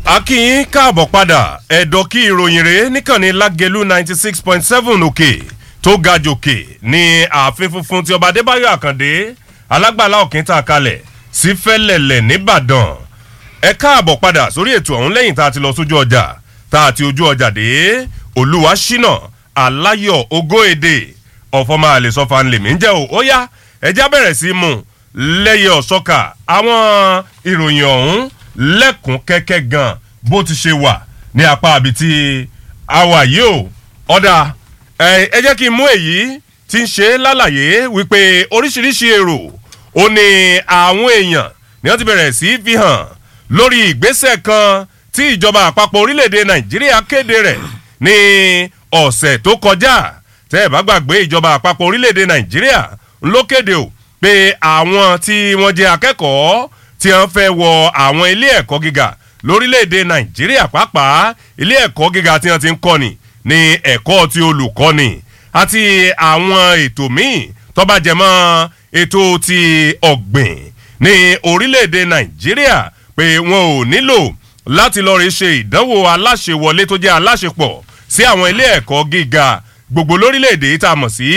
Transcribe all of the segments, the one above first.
akínyín káàbọ̀ padà ẹ̀dọ̀ kí ìròyìn rèé níkànnì lágẹ̀lú ninety six point seven òkè tó ga jòkè ní ààfin funfun tí ọba adébáyọ̀ àkàndé alágbàlá òkè tà kalẹ̀ sí fẹ́lẹ̀lẹ̀ nìbàdàn ẹ káàbọ̀ padà sórí ètò ọ̀hún lẹ́yìn tá a ti lọ sójú ọjà tá a ti ojú ọjà dé olúwa ṣínà aláyọ̀ ogóèdè ọ̀fọ̀mọ àlè sọ́fà ńlẹ̀mí ń jẹ́ o ó yá ẹjá bẹ̀rẹ̀ sí mú lẹ́yẹ ọ̀sọ́kà àwọn ìròyìn ọ̀hún lẹ́kùn kẹ́kẹ́ gan bó ti ṣe wà ní apá àbí tí a wà yìí o ọ̀dà ẹ jẹ́ kí n mú èyí tí ń ṣe lálàyé wípé oríṣiríṣi èrò ó ní àwọn èèyàn ni wọ́n ti bẹ̀rẹ̀ sí fi hàn lórí ìgbésẹ̀ kan tí ìjọba àpapọ̀ orílẹ̀-èdè nàìjíríà kéde rẹ̀ ní ọ̀sẹ̀ tó kọjá tẹ́ ẹ̀ bá gbàgbé ìjọba àpapọ̀ orílẹ̀-èdè nàìjíríà ló kéde o pé àwọn tí wọ́n jẹ́ akẹ́kọ̀ọ́ tí wọ́n fẹ́ wọ àwọn ilé ẹ̀kọ́ gíga lórílẹ̀‐èdè nàìjíríà pàápàá ilé ẹ̀kọ́ gíga tí wọ́n ti ń kọ́ni ní ẹ̀kọ́ ti olùkọ́ni àti àwọn ètò míì tọ́ba jẹmọ́ ètò ti ọ̀gbìn ní orílẹ̀‐èdè nàìjíríà pé wọn ò nílò láti lọ́ọ́ rí ṣe ìdánwò aláṣewọlé tó jẹ́ aláṣepọ̀ sí àwọn ilé ẹ̀kọ́ gíga gbogbo lórílẹ̀‐èdè tá a mọ̀ sí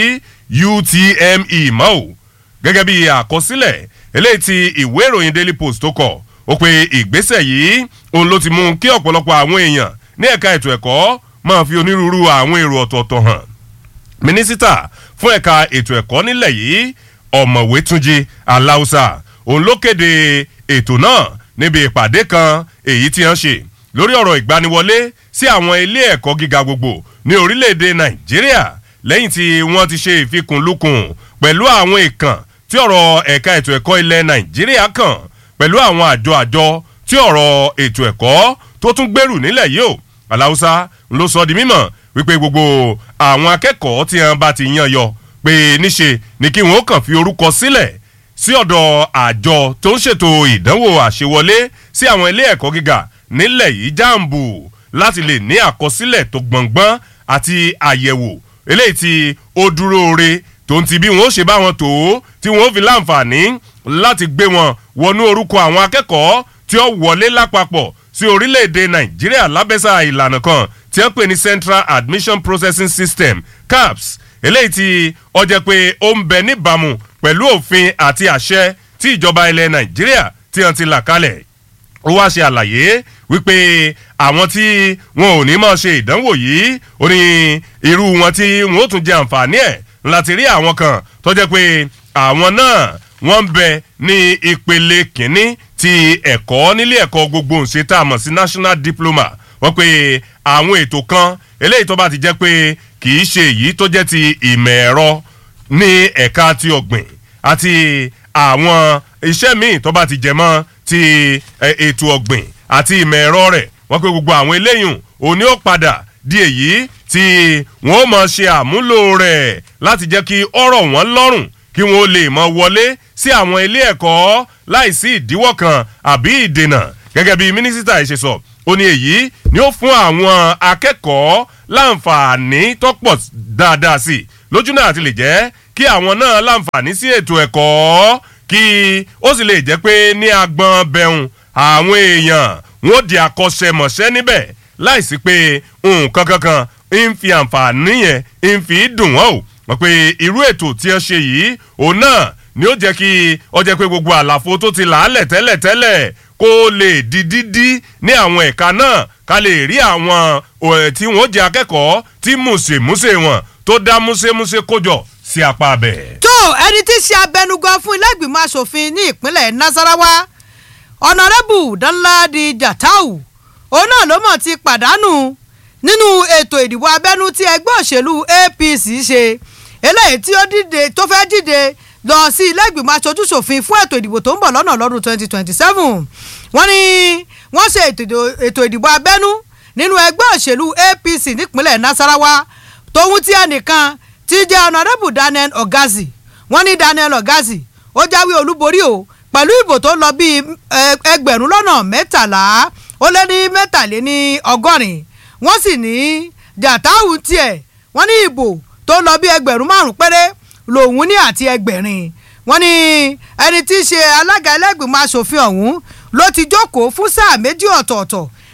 utme mọ́ ò gẹ́gẹ́ bí àkọsílẹ̀ eléyìí ti ìwé ìròyìn daily post tó kọ̀ ó pe ìgbésẹ̀ yìí òun ló ti mú kí ọ̀pọ̀lọpọ̀ àwọn èèyàn ní ẹ̀ka ètò ẹ̀kọ́ máa fi onírúurú àwọn èrò ọ̀tọ̀ọ̀tọ̀ hàn mínísítà fún ẹ̀ka ètò ẹ̀kọ́ nílẹ̀ yìí ọ̀mọ̀wé túnjí aláùsà òun ló kéde ètò náà níbi ìpàdé kan èyí tí wọ́n ṣe lórí ọ̀rọ̀ ìgbaniwọlé sí àwọn ilé ẹ̀kọ́ gíga gbogbo ní orílẹ̀-èdè nàìjíríà lẹ́yìn tí wọ́n ti ṣe ìfikùnlukùn pẹ̀lú àwọn ìkàn tí ọ̀rọ̀ ẹ̀ka ètò ẹ̀kọ́ ilẹ̀ nàìjíríà kàn pẹ̀lú àwọn àjọ àjọ tí ọ̀rọ̀ ètò ẹ̀kọ́ tó tún gbèrú nílẹ̀ yìí o aláùsá ló sọ di mímọ̀ wípé gbogbo àwọn akẹ́kọ̀ọ́ tí wọn bá ti yan yọ pé níṣe ni kí wọn ó kàn fi orúkọ sílẹ̀ sí ọ̀dọ̀ àjọ tó ń ṣètò ìdánwò àṣewọlé sí àwọn ilé ẹ̀kọ́ gíga nílẹ̀ yìí jáàmbù láti lè ní àkọsílẹ̀ tó gbọ̀ngbọ́n àti àyẹ̀wò eléyìí tí ó dúró re tó ń ti bí wọn ó ṣe bá wọn tó tí wọn ó fi láǹfààní láti gbé wọn wọnú orúkọ àwọn akẹ́kọ̀ọ́ tí ó wọlé lápapọ̀ sí orílẹ̀-èdè nàìjíríà lábẹ́sà ìlànà kan tí wọ́n pè ní central admission processing system caps eléyìí tí ó jẹ́ pé ó ń bẹ níbàámu pẹ̀lú òfin àti àṣẹ tí ìjọba ilẹ̀ nàìjíríà tí wọ́n ti là kalẹ̀ ó wá ṣe àlàyé wípé àwọn tí wọn ò ní máa ṣe ìdánwò yìí ó ní irú wọn tí wọn ó tún jẹ àǹfààní ẹ̀ láti rí àwọn kan tó jẹ́ pé àwọn náà wọ́n ń bẹ ní ìpele kínní ti ẹ̀kọ́ nílé ẹ̀kọ́ gbogbo ǹṣe tá a mọ̀ sí national diploma wọ́n pe àwọn ètò kan eléyìí tó bá ti jẹ́ pé kì í ṣe èyí tó jẹ́ ti ìmọ̀ ẹ̀rọ ní ẹ̀ka ti ọ̀gbìn àti àwọn iṣẹ́ míì tó bá ti jẹ mọ́ ti ètò ọ̀gbìn àti ìmọ̀ ẹ̀rọ rẹ̀ wọ́n pe gbogbo àwọn eléyìí òní ó padà di èyí tí wọ́n ó mọ̀ ṣe àmúlò rẹ̀ láti jẹ́ kí ọ̀rọ̀ wọn lọ́rùn kí wọ́n lè mọ wọlé sí àwọn ilé ẹ̀kọ́ láìsí ìdíwọ́ kan àbí ìdènà gẹ́gẹ́ bí mínísítà yìí ṣe sọ ó ní èyí ni ó fún àwọn akẹ́kọ̀ọ́ láǹfààní tó pọ̀ dáadáa sí i lójú náà ti lè jẹ́ kí àwọn náà láǹfààní sí ètò ẹ̀kọ́ kí ó sì lè jẹ́ pé ní agbọn bẹ̀rùn àwọn èèyàn wọn ó di akọ́ṣẹ́mọṣẹ́ níbẹ̀ láìsí pé nǹkan kankan ń fi àǹfààní yẹn ń fi dùn wọ́n o wọ́n pe irú ètò tí wọ́n ṣe yìí òun náà ni ó jẹ́ kí ó jẹ́ pé gbogbo àlàfo tó ti làálẹ̀ tẹ́lẹ̀tẹ́lẹ̀ kó lè di dídí ní àwọn ẹ̀ka náà ká lè rí àwọn tí wọ́n jẹ́ akẹ́kọ̀ọ́ tí mùsèmùsè wọn tó dá músémúsé kójọ sí apá abẹ. tó ẹni tí í ṣe abẹnugan fún ilé ìgbìmọ̀ asòfin ní ìpínlẹ̀ nasarawa ọ̀nàrẹ́bù danladi jatau òun náà ló mọ̀ ti pàdánù nínú ètò ìdìbò abẹ́nú tí ẹgbẹ́ òṣèlú apc ṣe eléyìí tí ó dìde tó fẹ́ dìde lọ sí ilé ìgbìmọ̀ aṣojúṣòfin fún ètò ìdìbò tó ń bọ̀ lọ́nà lọ́dún twenty twenty seven wọ́n ní wọ́n ṣe ètò ìdìbò abẹ́nú nínú ẹgbẹ́ òṣèlú apc nípínlẹ̀ nasarawa tóun tí ẹnìkan ti jẹ́ ọ̀nàdẹ́bù daniel ogazi wọ́n ní daniel ogazi ó jáwé olúborí o pẹ̀lú ìbò tó lọ bíi ẹgbẹ̀rún lọ́nà mẹ́tàlá ó lé ní mẹ́tàléní ọgọ́rin wọ́n sì ní jàtáwù tiẹ̀ wọ́n ní ìbò tó lọ bí ẹgbẹ̀rún márùn péré lòun ní àti ẹgbẹ̀rin wọ́n ní ẹni tí í ṣe alága ẹlẹ́gbìmọ̀ asòfin ọ̀hún ló ti jókòó fún sáà méjì ọ̀tọ̀ọ̀tọ̀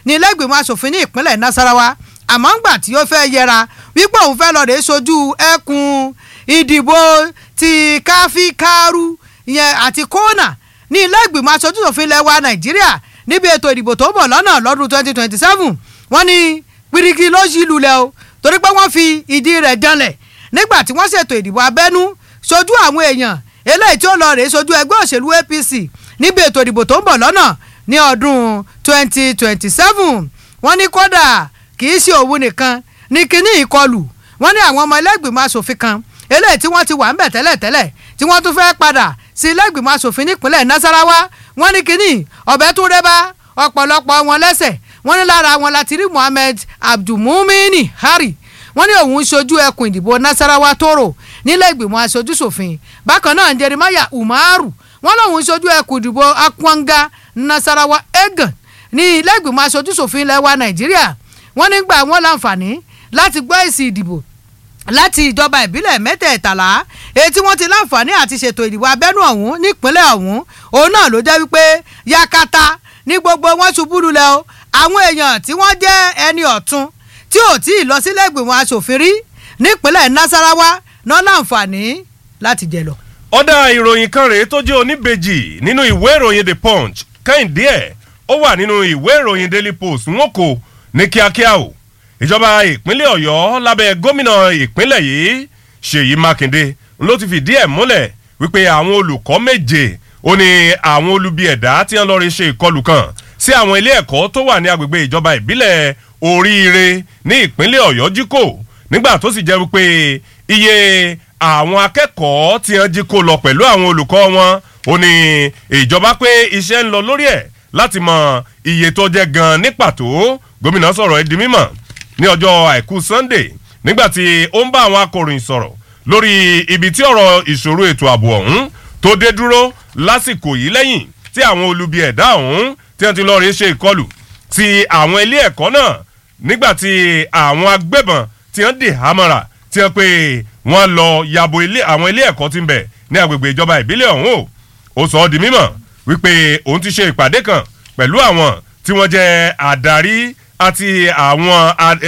ní ilé ìgbìmọ̀ asòfin ní ìpínlẹ̀ nasarawa àmọ́ ńgbà tí ó fẹ́ yẹra wípé òun fẹ́ lọ rèé sojú ẹkùn ìdìbò ti káfíkárú ìyẹn àti kóònà ní ilé ìgbìmọ̀ aṣojúṣòfin ilẹ̀ wa nàìjíríà níbi ètò ìdìbò tó ń bọ̀ lọ́nà lọ́dún twenty twenty seven wọ́n ní pirigi ló ṣì lulẹ̀ o torí pé wọ́n fi ìdí rẹ̀ janlẹ̀ nígbà tí wọ́n ṣètò ìdìbò abẹ́nú sojú àwọn èèyàn eléyìí tí ó lọ rèé sojú ẹgbẹ́ òṣèlú apc níbi ètò ìdìbò tó ń bọ̀ lọ́nà ní ọdún twenty twenty seven wọ́n ní kódà kì í ṣe òun nìkan ní kíní ìkọlù wọ́n ní àwọn ọmọ ẹlẹ́gbìmọ̀ asòfin kan eléyìí tí wọ́n ti wà ń bẹ̀ tẹ́lẹ̀tẹ́lẹ̀ tí wọ́n tún fẹ́ padà sí ilé-ìgbìmọ̀ asòfin nípínlẹ̀ nasarawa wọ́n ní kínní ọ̀bẹ tún rẹ́ bá ọ̀pọ̀lọpọ̀ wọn lẹ́sẹ̀ wọ́n ní lára wọn láti rí muhammed abdulmumini hari wọ́n ní òun ṣojú ẹkùn ìdìbò nasarawa toro nílé-ìgbìmọ̀ aṣojúṣòfin bákan náà jeremiah umaru wọ́n lòun ṣojú ẹkùn ìdìbò akwanga nasarawa egan ní ilé-ìgbìmọ̀ aṣojúṣòfin ilẹ̀ wa nàìjíríà wọ́n nígbà wọn láǹfààní láti gbọ́ èsì ìdìbò láti ìjọba ìbílẹ̀ mẹ́tẹ̀ẹ̀tàlá èyí tí wọ́n ti láǹfààní àti ṣètò ìdìbò abẹ́nú ọ̀hún nípínlẹ̀ ọ̀hún òun náà ló jẹ́ wípé yakata ní gbogbo wọn ṣubú lulẹ̀ o àwọn èèyàn tí wọ́n jẹ́ ẹni ọ̀tún tí ò tí ì lọ sílé ìgbìmọ̀ asòfin rí nípínlẹ̀ nasarawa náà láǹfààní láti jẹ lọ. ọ̀dà ìròyìn kan rèé tó jẹ́ oníbejì nínú ìwé ìròyìn the punch kẹ́hìndé ẹ̀ ó wà nínú ìwé ìròyìn daily post wọn kò ní kíákíá o ìjọba ìpínlẹ̀ ọ̀yọ́ lábẹ́ gómìnà ìpínlẹ̀ yìí ṣèyí mákindé ló ti fìdí ẹ̀ múlẹ̀ wípé àwọn olùkọ́ méje ó ní àwọn olubi ẹ̀dá tí wọ́n lọ́ọ́ rí ṣe ìkọlù kan sí àwọn ilé ẹ̀kọ́ tó wà ní agbègbè ìjọba ìbílẹ̀ oríire ní ìpínlẹ̀ ọ̀yọ́ jí kò nígbà tó sì jẹ́ wípé iye àwọn akẹ́kọ̀ọ́ tí wọ́n jí kó lọ pẹ̀lú àwọn olùkọ́ wọn ó ní ìjọba pé iṣẹ́ ń lọ lórí ẹ̀ láti mọ iye tó jẹ́ gan ní pàtó gómìnà sọ̀rọ̀ ẹ̀ di mímọ̀ ní ọjọ́ àìkú sunday nígbàtí ó ń bá àwọn akọ̀ròyìn sọ̀rọ̀ lórí ibi tí ọ̀rọ̀ ìṣòro ètò ààbò ọ̀hún tó dé dúró lásìkò yìí lẹ́yìn tí àwọn olubi ẹ̀dá ọ̀hún tí wọ́n ti lọ́ọ́ rí ṣe ìkọlù sí àwọn ilé ẹ̀kọ́ náà nígbàtí àwọn agbébọn tí wọ́n dì hámọ́ra tí wọ́n pé wọ́n lọ yabo àwọn ilé ẹ̀kọ́ tí ń bẹ̀ ní agbègbè ìjọba ìbílẹ̀ ọ̀hún o ó sọ ọ́ di mímọ̀ wípé òun ti ṣe ìpàdé kan pẹ̀lú àwọn tí wọ́n jẹ́ àdarí àti àwọn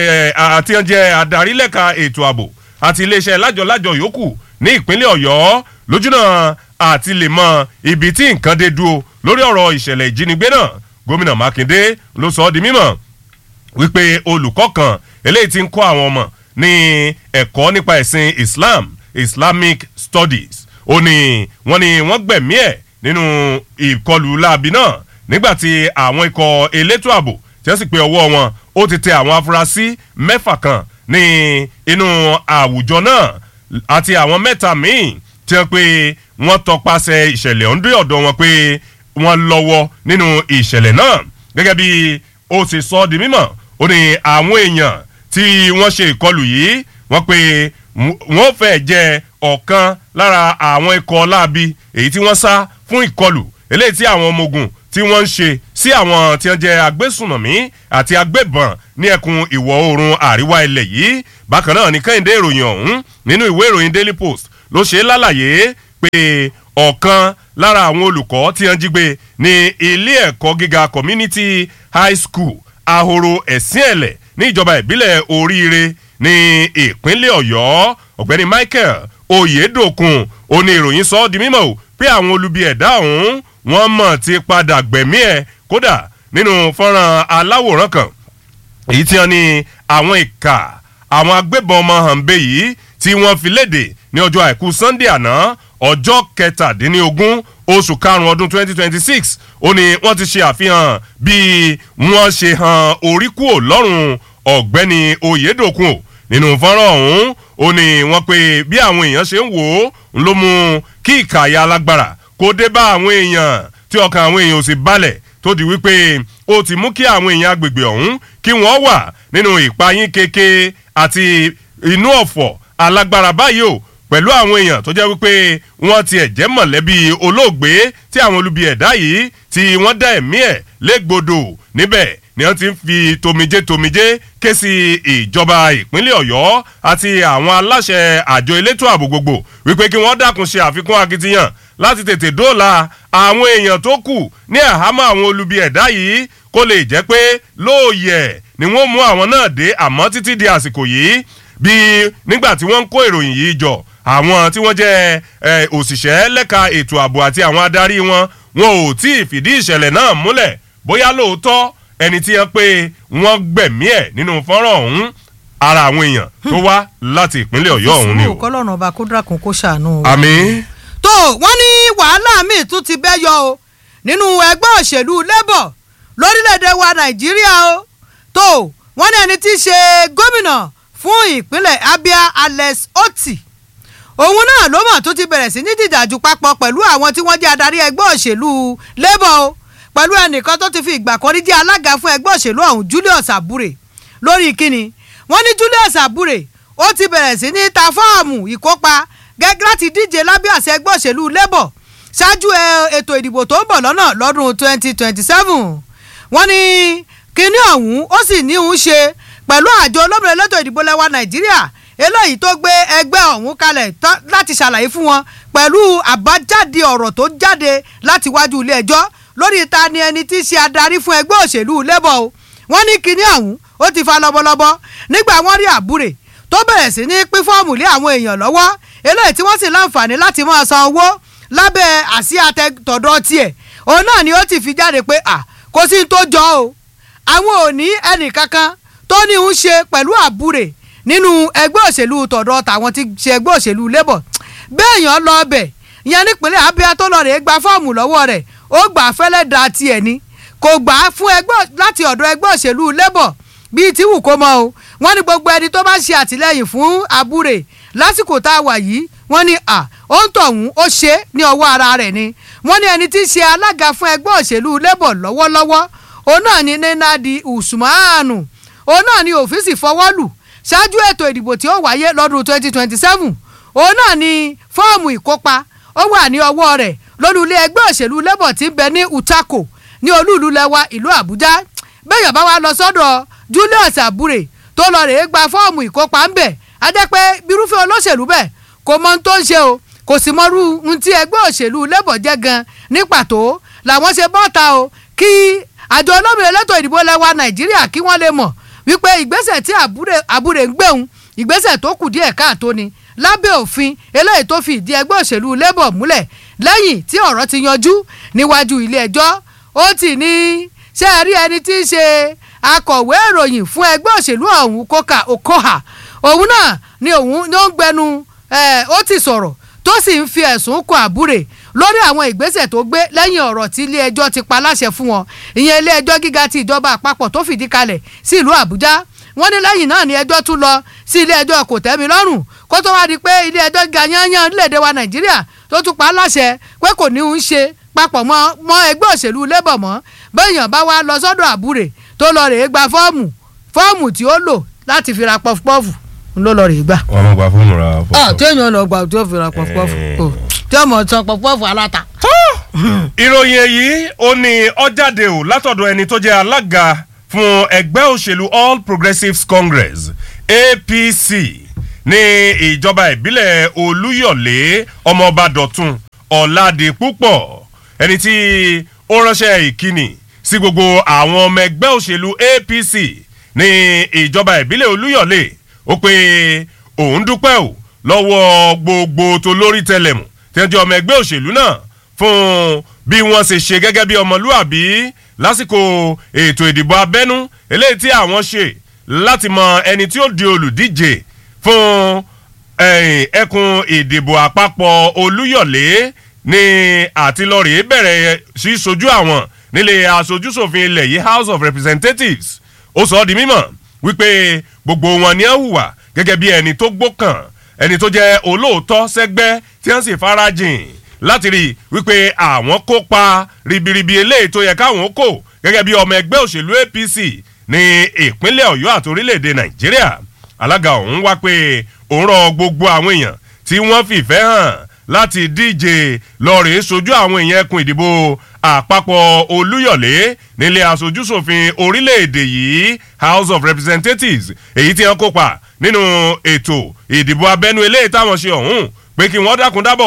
àti ẹ̀jẹ̀ adarí lẹ́ka ètò ààbò àti iléeṣẹ́ lájọlájọ yòókù ní ìpínlẹ̀ ọ̀yọ́ lójúnà àti lè mọ ibi tí nǹkan dé dúró lórí ọ̀rọ̀ ìṣẹ̀lẹ̀ ìjínigbé náà gómìnà mákindé ló sọ ọ́ di mímọ̀ wípé olùkọ́ kan eléyìí ti ń kọ́ àwọn ọmọ ní ẹ̀kọ́ nípa ẹ̀sìn islam islamic studies ó ní wọ́n ní wọ́n gbẹ̀mí ẹ̀ nínú ìkọlù láabi náà nígbàtí àwọn ikọ̀ elétò ààbò tí wọ́n sì pé ọwọ́ wọn ó ti tẹ àwọn afurasí mẹ́fà kan ní inú àwùjọ náà àti àwọn mẹ́ta míì tí wọ́n pé wọ́n tọpasẹ̀ ìṣẹ̀lẹ̀ ọ̀ndé ọ̀dọ̀ wọn pé wọ́n lọ́wọ́ nínú ìṣẹ̀lẹ̀ náà gẹ́gẹ́ bí ó sì sọ ọ́ di mímọ̀ ó ní àwọn èèyàn tí wọ́n ṣe ìkọlù yìí wọ́n pé wọ́n fẹ́ jẹ́ ọ̀kan lára àwọn ikọ̀ láabi èyí tí wọ́n sá fún ìkọlù eléyìí tí àwọn ọmọ ogun tí wọ́n ń ṣe sí àwọn tí wọ́n jẹ́ agbésùnmọ̀mí àti agbébọn ní ẹkùn ìwọ̀ oòrùn àríwá ilẹ̀ yìí bákan náà ní kẹ́hìndé ìròyìn ọ̀hún nínú ìwé ìròyìn daily post ló ṣe lálàyé pé ọ̀kan lára àwọn olùkọ́ tí wọ́n jí gbé ní ilé ẹ̀kọ́ gíga community high school ahoro ẹ̀sìn ẹ̀lẹ̀ ní ìjọba ìbílẹ̀ oríire ní ìpínlẹ̀ ọ̀yọ́ ọ̀gbẹ́ni michael oyedokun ó ní ìròyìn sọ ọ́ di mímọ́ o pé àwọn olubi ẹ̀dá ọ̀hún wọ́n mọ̀ ti padà gbẹ̀mí ẹ̀ kódà nínú fọ́nrán aláwòrán kan èyí tí wọ́n ní àwọn ìka àwọn agbébọn ọmọ hànbẹ yìí tí wọ́n fi léde ní ọjọ́ àìkú sunday àná ọjọ́ kẹtàdínlógún oṣù karùn-ún ọdún twenty twenty six ó ní wọ́n ti ṣe àfihàn bí wọ́n ṣe han orí kúò lọ́rùn ọ̀gbẹ́ni oyedokun o nínú fọ́nrán ọ̀hún ó ní wọ́n pe bí àwọn èèyàn ṣe ń wò ó ló mú kí ìkàyà alágbára kó dé bá àwọn èèyàn tí ọkàn àwọn èèyàn ò sì balẹ̀ tó di wípé ó ti mú kí àwọn èèyàn agbègbè ọ̀hún kí wọ́n wà nínú ìpayín keke àti inú ọ̀fọ̀ alágbára báyìí o pẹ̀lú àwọn èèyàn tó jẹ́ wípé wọ́n tiẹ̀ jẹ́ mọ̀lẹ́bí olóògbé tí àwọn olubi ẹ̀dá yìí tí wọ́n dá ẹ̀mí ẹ̀ légbodò níbẹ̀ ni wọ́n ti ń fi tomijé tomijé ké sí ìjọba ìpínlẹ̀ ọ̀yọ́ àti àwọn aláṣẹ àjọ elétò ààbò gbogbo wípé kí wọ́n dákun ṣe àfikún akitiyan láti tètè dóòlà àwọn èèyàn tó kù ní àhámọ́ àwọn olubi ẹ̀dá yìí kó lè jẹ́ pé lóòyẹ̀ ni wọ́n mú àwọn náà dé àmọ́ títí di àsìkò yìí bí nígbà tí wọ́n ń kó ìròyìn yìí jọ àwọn tí wọ́n jẹ́ òṣìṣẹ́ lẹ́ka ètò ààbò àti àwọn adarí wọn wọn ò tí ì fìdí ìṣẹ̀lẹ̀ náà múlẹ̀ bóyá lóòótọ́ ẹni tí wọ́n pé wọ́n gbẹ̀mí ẹ̀ nínú fọ́nrán ọ̀hún ara àwọn èèyàn tó wá láti ìpínlẹ̀ ọ̀yọ́ ọ̀hún ni o. sùúrù kọ́lọ́run ọba kó dàkún kó ṣàánú. àmì. tó wọ́n ní wàhálà míì tún ti bẹ́ yọ o nínú ẹgbẹ́ òṣèlú labour lórílẹ̀‐èdè wa nàìjíríà o tó wọ́n ní ẹni tí í ṣe gómìnà fún ìpínlẹ̀ abia alex oti òun náà ló mọ̀ tó ti bẹ̀rẹ̀ sí ní dìdàjú papọ̀ pẹ̀lú àwọn tí wọ́n jẹ́ adarí ẹgbẹ́ òṣèlú labour o pẹ̀lú ẹnìkan tó ti fi ìgbà kan rí jẹ́ alága fún ẹgbẹ́ òṣèlú ọ̀hún julius abure lórí kíni wọ́n ní julius abure ó ti bẹ̀rẹ̀ sí ní ta fọ́ọ̀mù ìkópa gẹ́gẹ́ láti díje lábẹ́ àṣẹ ẹgbẹ́ òṣèlú labour ṣáájú ètò ìdìbò tó ń bọ̀ lọ́nà lọ́dún twenty twenty seven wọ́n ní kíní ọ̀hún ó sì ní òun ṣe pẹ̀lú àjọ olómìnira elétò ìdìbò lẹ́wà nàìjíríà eléyìí tó gbé ẹgbẹ́ ọ̀hún kalẹ̀ láti ṣàlàyé fún wọn pẹ̀lú àbájáde ọ̀rọ̀ tó jáde láti wájú ilé ẹjọ́ lórí ta ni ẹni tí í ṣe adarí fún ẹgbẹ́ òṣèlú labour o wọ́n ní kíní ọ̀hún ó ti fa lọ́bọ̀lọ́bọ̀ nígbà wọ́n rí àbúrè tó bẹ̀rẹ̀ sí ní pín fọ́ọ̀mù lé àwọn èèyàn lọ́wọ́ eléyìí tí wọ́n sì láǹfààní láti máa san owó lábẹ́ àsíá tọ̀dọ̀ tiẹ̀ òun náà ni ó ti fi jáde pé à kò sí tó jọ o àwọn ò ní ẹnì kankan tó ní ń ṣe pẹ̀lú àbúrè nínú ẹgbẹ́ òṣèlú tọ̀dọ̀ tàwọn ti ṣe ẹgbẹ́ òṣèlú labour béèyàn lọ ọbẹ̀ ìyẹn nípínlẹ̀ abia tó lọ rè gba fọ́ọ̀mù lọ́wọ́ rẹ̀ ó gbà á fẹ́lẹ́ da tiẹ̀ ni kò gbà á fún ẹgbẹ́ láti ọ̀dọ̀ ẹgbẹ́ òṣèlú labour bíi tí wù kó mọ o wọ́n ní gbogbo ẹni tó bá ṣe àtìlẹ́yìn fún àbúrè lásìkò tá a wà yìí wọ́n ní à ó ń tọ̀hún ó ṣe é ní ọwọ́ ara rẹ̀ ni wọ́n ní ẹni tí í ṣe alága fún ẹgbẹ́ òṣèlú labour lọ́wọ́lọ́wọ́ òun náà ní nenadi usmanu òun náà ní òfíìsì fọwọ́lù ṣáájú ètò ìdìbò tí ó wáyé lọ́dún twenty twenty seven òun náà ní fọ́ọ̀mù ìkópa ó wà ní ọwọ́ rẹ̀ lólùlé ẹgbẹ́ òṣèlú labour tí ń bẹ ní utako ní olúùlú lẹwa ìlú àbújá bẹ́ẹ̀ bá wa lọ sọ́dọ̀ julius abure tó lọ rèé gba fọ́ọ̀mù ìkópa ń bẹ̀ á jẹ́ pé birúfẹ́ olóṣèlú bẹ́ẹ̀ kò mọ ohun tó ń ṣe o kò sì mọrú ohun tí ẹgbẹ́ òṣèlú labour jẹ́ gan ní pàtó làwọn ṣe bọ́ta o kí àjọ olómìnira elétò ìdìbò lẹwa nàìjíríà kí wọ́n lè mọ̀ wípé ìgbésẹ̀ tí àbúrè ń gbéhùn ìgbésẹ̀ tó kù díẹ̀ káàtó ni lábẹ́ òfin eléyìí tó fi ìdí ẹgbẹ́ òṣèlú labour múlẹ̀ lẹ́yìn tí ọ̀rọ̀ ti yanjú níwájú ilé ẹjọ́ ó ti ní ṣé ẹ rí ẹni tí í ṣe akọ̀wé ìròyìn fún ẹgbẹ́ òṣèlú ọ̀hún kóka okoha òun náà ni òun ló ń gbẹnu ó ti sọ̀rọ̀ tó sì ń fi ẹ̀sùn kan àbúrè lórí àwọn ìgbésẹ̀ tó gbé lẹ́yìn ọ̀rọ̀ tí ilé ẹjọ́ ti pa láṣẹ fún wọn ìyẹn ilé ẹjọ́ gíga ti ìjọba àpapọ̀ tó fìdí kalẹ̀ sí ìlú àbújá wọ́n ní lẹ́yìn náà ni ẹjọ́ tún lọ sí ilé ẹjọ́ kò tẹ́mi lọ́rùn kó tó wá di pé ilé ẹjọ́ gíga yányán léde wa nàìjíríà tó tún pa láṣẹ pé kò ní í ṣe papọ̀ mọ́ mọ́ ẹgbẹ́ òṣèlú labour mọ́ bẹ́ẹ̀yàn bá wá lọ sọ́dọ̀ àbúrè tó lọ rèé gba fọ́ọ̀mù fọ́ọ̀mù tí ó lò láti fi ra pọfupọ́ọ̀fù ló lọ rèé gbà. wọn mọ gba fóònù ra ah pọpọ. téèyàn lọ gbà tí ó fi ra pọfupọ́ọ̀fù o tí ọmọ san pọfupọ́ọ̀fù aláta. ìròyìn èyí ó ní ọjáde ò látọ̀dọ̀ ẹni tó jẹ́ alága fún ẹgbẹ́ òṣèlú all progressives congress apc ní ìjọba ìbílẹ̀ olúyọ̀lé ọmọọba dọ̀tun ọ̀làdìpúpọ̀ ẹni tí ó ránṣẹ́ ìkíni sí gbogbo àwọn ọmọ ẹgbẹ́ òṣèlú apc ní ìjọba ìbílẹ̀ olúyọ̀lé ó pé òun dúpẹ́ ò lọ́wọ́ gbogbo tó lórí tẹlẹ̀mù tẹ́jọ́ ọmọ ẹgbẹ́ òṣèlú náà fún bí wọ́n ṣe ṣe gẹ́gẹ́ bí ọmọlúàbí lásìkò ètò ìdìbò abẹ́nú eléyìí tí àwọn ṣe láti mọ ẹni tí ó di olùdíje fún ẹ̀yìn ẹkùn ìdìbò àpapọ̀ olúyọ̀lé ní àtilọ́rì bẹ̀rẹ̀ sí sojú àwọn nílé aṣojúṣòfin ilẹ̀ yìí house of representatives ó sọ ọ́ di mímọ̀ wípé gbogbo wọn ni ẹ hùwà gẹ́gẹ́ bí ẹni tó gbókàn ẹni tó jẹ́ olóòótọ́ sẹ́gbẹ́ tí wọ́n sì farajìn láti rí i wípé àwọn kópa ribiribi eléyìí tó yẹ káwọn kó gẹ́gẹ́ bí ọmọ ẹgbẹ́ òṣèlú apc ní ìpínlẹ̀ ọ̀yọ́ àti orílẹ̀-èdè nàìjíríà alága ọ̀hún wá pé òun rọ gbogbo àwọn èèyàn tí wọ́n fìfẹ́ hàn láti díje lọ́ọ̀rẹ́ sojú àwọn èèyàn ẹkùn ìdìbò àpapọ̀ olúyọ̀lé nílé aṣojúṣòfin orílẹ̀-èdè yìí house of representatives èyí tí wọ́n kópa nínú ètò ìdìbò abẹ́nú eléyìí táwọn ṣe ọ̀hún pé kí wọ́n dákun dábọ̀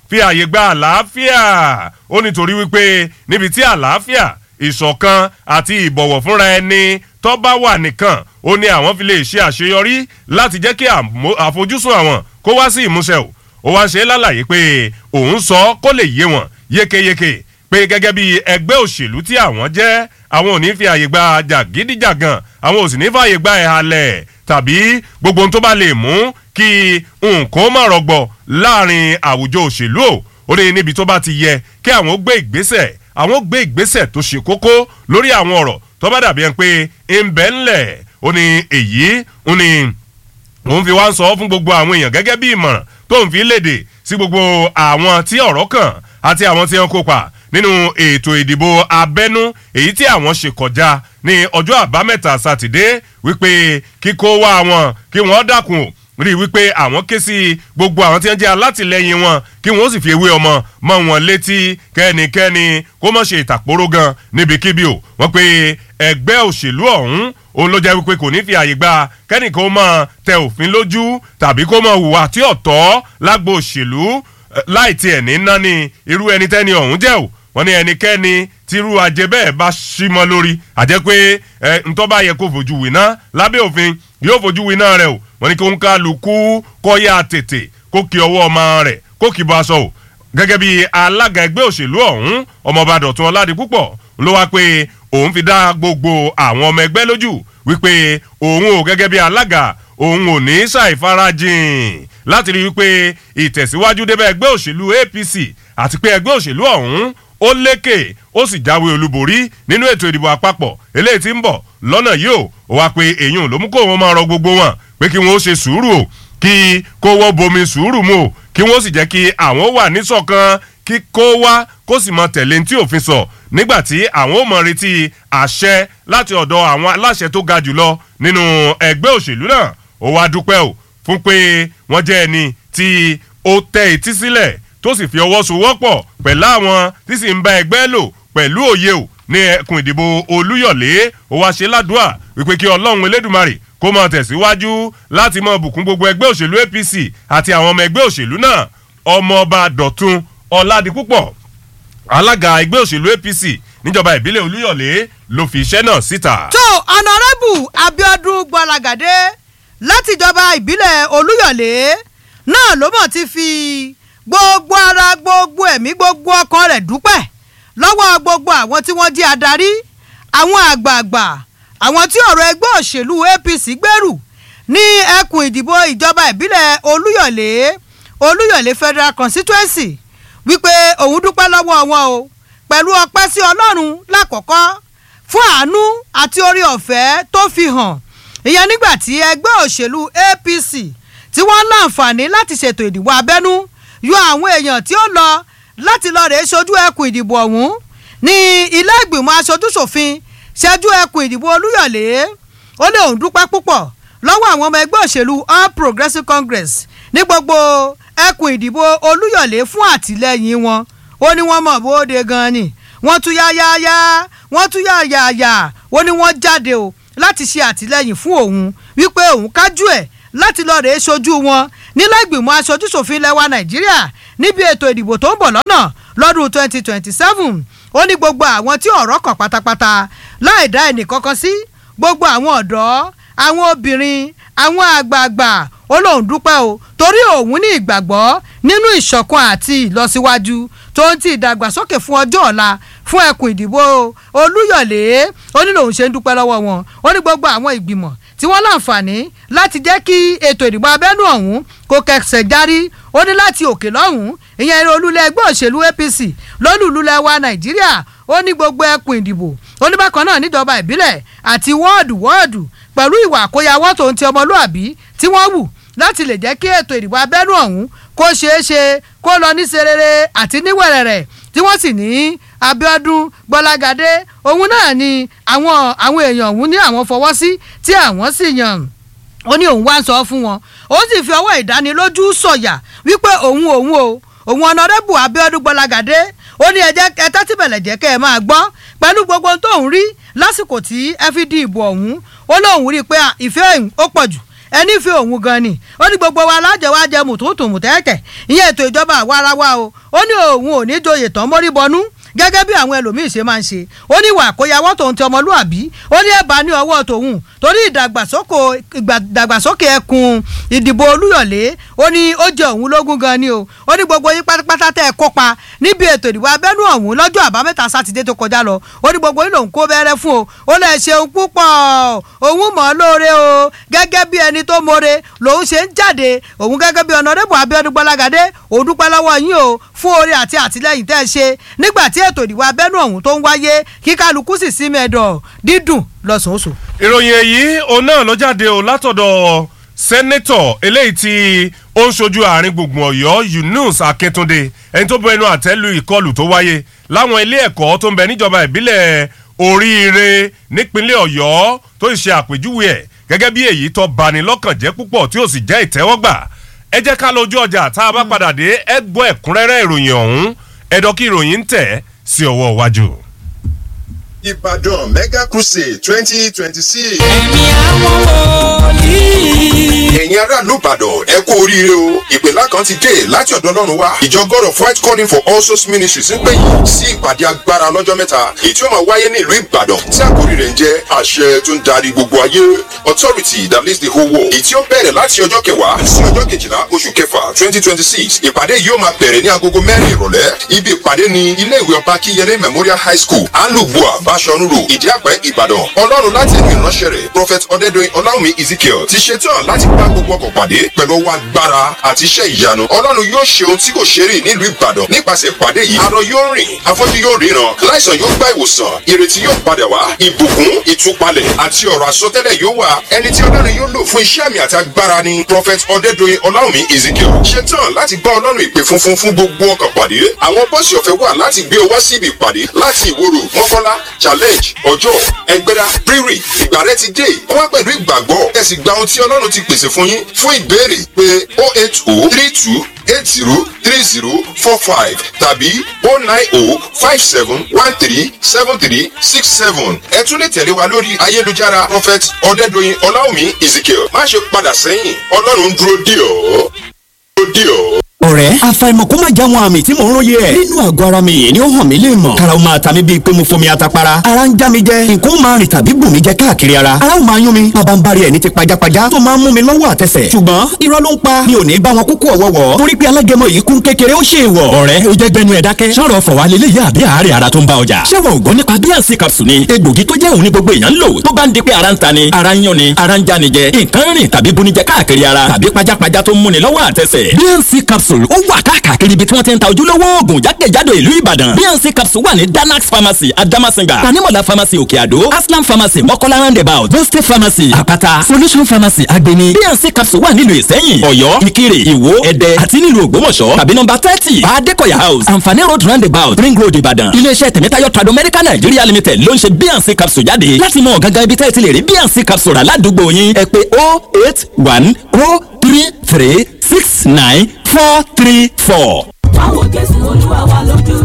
fi àyè gba àlàáfíà ó nítorí wípé níbi tí àlàáfíà ìṣọ̀kan àti ìbọ̀wọ̀ fúnra ẹni tó bá wà nìkan ó ní àwọn fi lè ṣe àṣeyọrí láti jẹ́ kí àfojúsùn àwọn kó wá sí ìmúṣẹ o ó wá ṣe lálàyé pé òun sọ kó lè yé wọn yékéyéké pé gẹ́gẹ́ bí ẹgbẹ́ òṣèlú tí àwọn jẹ́ àwọn ò ní fi àyè gba jàgídíjàgàn àwọn ò sì ní fàyè gba ẹ̀halẹ̀ tàbí gbogbo ohun tó bá lè mú kí nǹkan má rọgbọ láàrin àwùjọ òṣèlú o ó ní níbi tó bá ti yẹ kí àwọn ó gbé ìgbésẹ̀ àwọn ó gbé ìgbésẹ̀ tó ṣe kókó lórí àwọn ọ̀rọ̀ tó bá dàbí ẹni pé ń bẹ́ ńlẹ̀ ó ní èyí ó ní òun fi wá ń sọ fún gbogbo àwọn èèyàn gẹ́gẹ́ bí ìmọ̀ràn tó ń fi léde sí gbogbo àwọn tí ọ̀rọ̀ kàn àti àwọn tí wọ́n kópa nínú ètò ìdìbò abẹ́nú èyí tí àwọn ṣe kọjá ní ọjọ́ àbámẹ́ta sátidé wípé kíkó wá wọn kí wọ́n dákun rí i wípé àwọn ké sí gbogbo àwọn tí wọ́n jẹ́ alátìlẹyìn wọn kí wọ́n sì fi ewé ọmọ mọ́ wọn létí kẹ́nikẹ́ni kó mọ̀ ṣe ìtàkpóró gan níbikíbi o wọ́n pe ẹgbẹ́ òṣèlú ọ̀hún òun ló jẹ́ wípé kò ní fi àyè gba kẹ́nìkan ó máa tẹ òfin lójú tàbí kó máa hùwà tí ọ̀tọ̀ lágbo òṣèlú láì tiẹ̀ ní náni irú ẹni tẹ́ni ọ̀hún jẹ́ o wọ́n ní ẹnikẹ́ni tírú ajé bẹ́ẹ̀ bá sí mọ́ lórí àjẹ́ pé ẹ ntọ́ bá yẹ kó fojú wìná lábẹ́ òfin yóò fojú wìná rẹ o wọ́n ní kó ń kálukú kọ́ yá tètè kó kí ọwọ́ ọmọ rẹ̀ kó kì bọ́ aṣọ o gẹ́gẹ́ bí alága ẹgbẹ́ òṣèlú ọ̀hún ọmọọba dọ̀tun ọládipúpọ̀ ló wá pé òun fi dá gbogbo àwọn ọmọ ẹgbẹ́ lójú wípé òun ò gẹ́gẹ́ bí alága òun ò ní ṣàìfarajìn láti rí wípé ìtẹ̀síwájú débẹ̀ ẹgbẹ́ òṣèlú apc àti pé ẹgbẹ́ òṣèlú ọ̀hún ó lékè ó sì jáwé olúborí nínú ètò ìdìbò àpapọ̀ eléyìí tí ń bọ̀ lọ́nà yìí ó wá pé èyàn ló mú kó wọn máa rọ gbogbo wọn pé kí wọn ó ṣe sùúrù o kí kó wọ́n bomi sùúrù mu o kí wọ́n sì jẹ́ kí àwọn wà níṣọ̀kan kí kó wá kó sì mọ tẹ̀lé tí òfin sọ nígbà tí àwọn ò mọ retí àṣẹ láti ọ̀dọ̀ àwọn aláṣẹ tó ga jùlọ nínú ẹgbẹ́ òṣèlú náà ó wá dúpẹ́ o fún pé wọ́n jẹ́ ẹni tí ó tẹ etí sílẹ̀ tó sì fi ọwọ́ sowọ́pọ̀ pẹ̀lú àwọn tí sì ń bá ẹgbẹ́ lò pẹ̀lú òye o ní ẹkùn ìdìbò olúyọ̀lé ó wá ṣe ládùúà wípé kí ọlọ́run elédùmarè kó máa tẹ̀síwájú láti máa bùkún gbogbo ẹgbẹ́ òṣèlú apc àti àwọn ọmọ ẹgbẹ́ òṣèlú náà ọmọọba dọ̀tun ọ̀làdìpúpọ̀ alága ẹgbẹ́ òṣèlú apc níjọba ìbílẹ̀ olúyọ̀lé ló fi iṣẹ́ náà síta. tó ọ̀nàrẹ́bù abiodun gbọ́lagadé látìjọba ìbílẹ̀ olúyọ̀lé náà ló mọ̀ ti fi gbogbo ara gbogbo ẹ̀mí gbogbo ọkàn rẹ̀ dúpẹ́ lọ́wọ́ gbogbo àwọn tí wọ́n jẹ́ adarí àwọn àgbààgbà àwọn tí ọ̀rọ̀ ẹgbẹ́ òṣèlú apc gbèrú ní ẹkùn ìdìbò ìjọba ìbílẹ̀ olúyọ̀lé olúyọ̀lé federal constituency wípé òun dúpẹ́ lọ́wọ́ wọn o pẹ̀lú ọpẹ́ sí ọlọ́run lákọ̀ọ́kọ́ fún àánú àti orí ọ̀fẹ́ tó fi hàn ìyẹn nígbà tí ẹgbẹ́ òṣèlú apc tí wọ́n ń láǹfààní láti ṣètò ìdìbò abẹ́nú yọ àwọn èèyàn tí ó lọ láti lọ rèé ṣojú ẹkùn ìdìbò ọ̀hún ní ilé ìgbìmọ̀ aṣojúṣòfin ṣẹ́jú ẹkùn ìdìbò olúyọ̀lé ó lé òun dúpẹ́ púpọ̀ lọ́wọ́ àwọn ọmọ ẹgbẹ́ òṣèlú all progressives congress ní gbogbo ẹkùn ìdìbò olúyọ̀lé fún àtìlẹ́yìn wọn ó ní wọ́n mọ̀ bóde gan ni wọ́n tún yáyáyá wọ́n tún yáyáyá ó ní wọ́n jáde o láti ṣe àtìlẹ́yìn fún òun wípé òun kájú ẹ̀ láti lọ rèé ṣojú wọn nílẹ̀ ìgbìmọ̀ aṣojúṣòfin lẹ́wà nàìjíríà níbi ètò ìdìbò tó ń bọ̀ lọ́nà lọ́dún twenty twenty seven ó ní gbogbo àwọn tí ọ̀rọ̀ kàn pátápátá láì dá ẹnì kankan sí gbogbo àwọn ọ̀dọ́ àwọn obìnrin àwọn àgbààgbà ó lóun dúpẹ́ o torí òun ní ìgbàgbọ́ nínú ìṣọ̀kan àti ìlọsíwájú tó ń ti ìdàgbàsókè fún ọjọ́ ọ̀la fún ẹkùn ìdìbò olúyọ̀lé ó ní lòun ṣe ń dúpẹ́ lọ́wọ́ wọn ó ní gbogbo àwọn ìgbìmọ̀ tí wọ́n láǹfààní láti jẹ́ kí ètò ìdìbò abẹ́nú ọ̀hún kó kẹsẹ̀ járí ó ní láti òkè lọ́hùn ìyẹn eré olúlẹ̀ ẹgbẹ́ òṣèlú apc lólùlúlẹ̀ wa nàìjíríà ó ní gbogbo ẹkùn ìdìbò ó ní bákan náà níjọba ìbílẹ̀ àti wọ́ọ̀dù wọ́ọ̀dù pẹ̀lú ìwà àkóyawọ́ tó ń ti ọmọlúàbí tí wọ́n wù láti lè jẹ́ kí ètò ìdìbò abẹ́nú ọ̀hún kó ṣeé ṣe kó lọ ní serere àti níwẹ̀rẹ̀rẹ̀ tí wọ́n sì ní abiodun gbọ́lágadé òun náà ni àwọn àwọn èèyàn òun ní àwọn fọwọ́ sí tí àwọn sì yàn ó ní òun wá ń sọ fún wọn ó sì fi ọwọ́ ìdánilójú sọ̀yà wípé òun òun o òun ọ̀nàdẹ́bù abiodun gbọ́lágadé ó ní ẹjẹ́ ẹtẹ́ tí bẹ̀lẹ̀ jẹ́ kẹ́ ẹ máa gbọ́ pẹ̀lú gbogbo tóun rí lásìkò tí ẹ fi di ìbò ọ̀hún ó lóun rí i pé ìfẹ́ ó pọ̀ jù ẹni fi òun gan ni ó ní gbogbo wa lájọ wa jẹ mùtútù mùtẹ́ẹ̀tẹ̀ ìyẹn ètò ìjọba àwa ara wa o ó ní òun ò ní joyè tán mórí bọnú gẹ́gẹ́ bí àwọn ẹlòmíín ṣe máa ń ṣe ó ní ìwà àkóyawọ́ tòun ti ọmọlúàbí ó ní ẹ̀bá ní ọwọ́ tòun torí ìdàgbàsókè ẹkùn ìdìbò olúyọ̀lé ó ní ó jẹ òun lógún gan ni o ó ní gbogbo yín pátápátá tẹ́ ẹ kópa níbi ètò ìdìbò abẹ́nú ọ̀hún lọ́jọ́ àbámẹ́ta sátidé tó kọjá lọ ó ní gbogbo yín lòun kó bẹ́rẹ́ fún o ó lè ṣeun púpọ̀ òun mọ̀ ọ́ lóore o gẹ́gẹ́ bí ẹni tó more lòun ṣe ń jáde òun gẹ́gẹ́ bí ọ̀nàdẹ́bù abíọ́dún gbọ́lágadé òun dúpẹ́ lọ́wọ́ yín o fún oore àti àtìlẹ́yìn tẹ́ ẹ ṣe nígbà tí ètò ìdìbò abẹ́nú ọ̀hún tó ń wáyé kí kálukú sì sí mẹ́ẹ̀dọ̀ dídùn lọ́sàn-án ìròyìn èyí òun náà ló jáde o látọ̀dọ̀ sẹ́nẹ́tọ̀ eléyìí tí ó ń ṣojú àárín gbùngbùn ọ̀yọ́ yunus akíntúndé ẹni tó bọ ẹnu àtẹ́lu ìkọlù tó wáyé láwọn ilé ẹ̀kọ́ tó ń bẹ níjọba ìbílẹ̀ oríire nípínlẹ̀ ọ̀yọ́ tó ṣe àpèjúwe ẹ̀ gẹ́gẹ́ bí èyí tó bani lọ́kàn jẹ́ púpọ̀ tí ó sì jẹ́ ìtẹ́wọ́gbà ẹ jẹ́ ká lójú ọjà tá a bá padà dé ẹ gbọ́ ẹ̀kúnrẹ́rẹ́ ìròyìn ọ̀hún ẹ̀dọ́ kí ìròyìn ń tẹ̀ sí ọwọ́ iwájú. Ìbàdàn Mega Crusade twenty twenty six. ẹ̀mí àwọn wòlíì. Ẹ̀yin aráàlú Ìbàdàn ẹ kú oríire o. Ìpèlá kan ti dé láti ọ̀dọ̀ Ọlọ́run wá. Ìjọ God of White Calling for All Souls Ministries ń pè yín sí ìpàdé agbára lọ́jọ́ mẹ́ta. Èyí tí ó máa wáyé ní ìlú Ìbàdàn tí àkórí rẹ̀ ń jẹ́ àṣẹ tó ń darí gbogbo ayé. Authority that leads the whole world. Èyí tí ó bẹ̀rẹ̀ láti ọjọ́ kẹwàá sí ọjọ́ kejìlá oṣù kẹfà twenty twenty six. Ìpàdé yìí ó máa bẹ̀rẹ̀ ní agogo mẹ́rin ìrọ̀lẹ́. Ibi ìpàdé ni ilé ìwé ọba Kíyẹlé Memorial High School, Alubua, Bashorun Road, Ìdí àpẹ́ Ìbàdàn. Ọlọ́run láti ẹ̀mí ìránṣẹ́ rẹ̀ Prophet Ọdẹ́dọ̀yìn Ọláwùmí Ezekiel ti ṣetán láti bá gbogbo ọkọ̀ pàdé pẹ̀lú ọwọ́ agbára àti iṣẹ́ ìyanu. Ọlọ́run yóò ṣe ohun tí kò ṣe rí nílùú Ìbàdàn nípasẹ̀ ìpàdé yìí. Arọ yóò rìn, afọ́jú yóò ríran, láìsàn yóò gba ìwòsàn, ìrètí yóò padà wá, ìbùkún, ìtúpalẹ̀ àti ọ̀rọ̀ àsọtẹ́lẹ̀ yóò wà. Ẹni tí Ọlọ́run yóò lò fún iṣẹ́ àmì àti agbára ni Prophet Ọdẹ́dọ̀yìn Ọláwùmí Ezekiel. Ṣetán láti bá Ọlọ́run ìpè funfun fún gbogbo ọkọ̀ pàdé. Àwọn bọ́ọ̀sì ọ̀fẹ́ wà láti gbé ọ wá síbi ìpàdé láti ìwòrò mọ́kànlá challenge ọjọ́ ẹgbẹ́ra rírì ìgbà rẹ ti dé wá pẹ̀lú ìgbàgbọ́ ẹ sì gba ohun tí ọlọ́run ti pèsè fún yín fún ìbéèrè pé o eight o three two eight zero three zero four five tàbí o nine o five seven one three seven three six seven ẹ tún lè tẹ̀lé wa lórí ayélujára prophet ọ̀dẹ́dọ̀yìn ọláwùmí ezekiel má ṣe padà sẹ́yìn ọlọ́run dúró dì ọ́ dúró dì ọ́ ọ̀rẹ́ àfàìmọ̀ kó má já wọn àmì tí mò ń róye ẹ̀. nínú àgọ́ ara mi yìí ni ó hàn mí lè mọ̀. karaw máa ta mi bíi pé mo fomi atapara. ara ń já mi jẹ nǹkan ó máa rìn tàbí bù mí jẹ káàkiri ara. ara ó máa yún mi bàbá ń bari ẹ̀ ní ti pajápajá tó máa ń mú mi lọ́wọ́ àtẹsẹ̀. ṣùgbọ́n irọ́ ló ń pa mi ò ní bá wọn kúkú ọ̀wọ́wọ́. torí pé alágẹmọ yìí kún kékeré ó ṣe é wọ̀. ọ̀rẹ́ o jẹ́ gbẹnu ẹ̀ dákẹ́. sọ̀rọ̀ fọ̀ wá lélẹ́yìí àbí àárẹ̀ ara tó ń bá ọjà. ṣé wọn ò gbọ́ nípa bíànsì capsule ni egbògi tó jẹ́ òun ní gbogbo èèyàn ń lò tó bá ń di pé ara ń ta ni ara ń yún ni ara ń já ni jẹ nǹkan rìn tàbí buni jẹ káàkiri ara tàbí pajápajá tó ń múni lọ́wọ́ àtẹsẹ̀. bíànsì capsule ó wà káàkiri káàkiri ibi tí wọ́n ti ń ta ojúlówó oògùn jákèjádò ìlú ìbàdàn bnc capsule wà ní danax pharmacy adamasinga tanimola pharmacy òkè àdó aslam pharmacy mọ́kọ́lá roundabout boste pharmacy àpáta solution pharmacy agbeni bnc capsule wà nílùú ìsẹ́yìn ọ̀yọ́ ìkirè ìwó ẹ̀dẹ́ àti nílùú ògbómọ̀ṣọ́ tàbí nọ́mbà thirty adekoya house anfani road roundabout ring road ìbàdàn iléeṣẹ́ tẹ̀mẹ́tayọ̀ trado medical nigeria limited ló ń ṣe bnc capsule jáde láti mọ gangan ibi tẹ́ ẹ ti lè rí bnc capsule rà ládùúgbò yín ẹ pè oh eight one oh three three six nine four three four. àwọn jésù olúwa wa lójú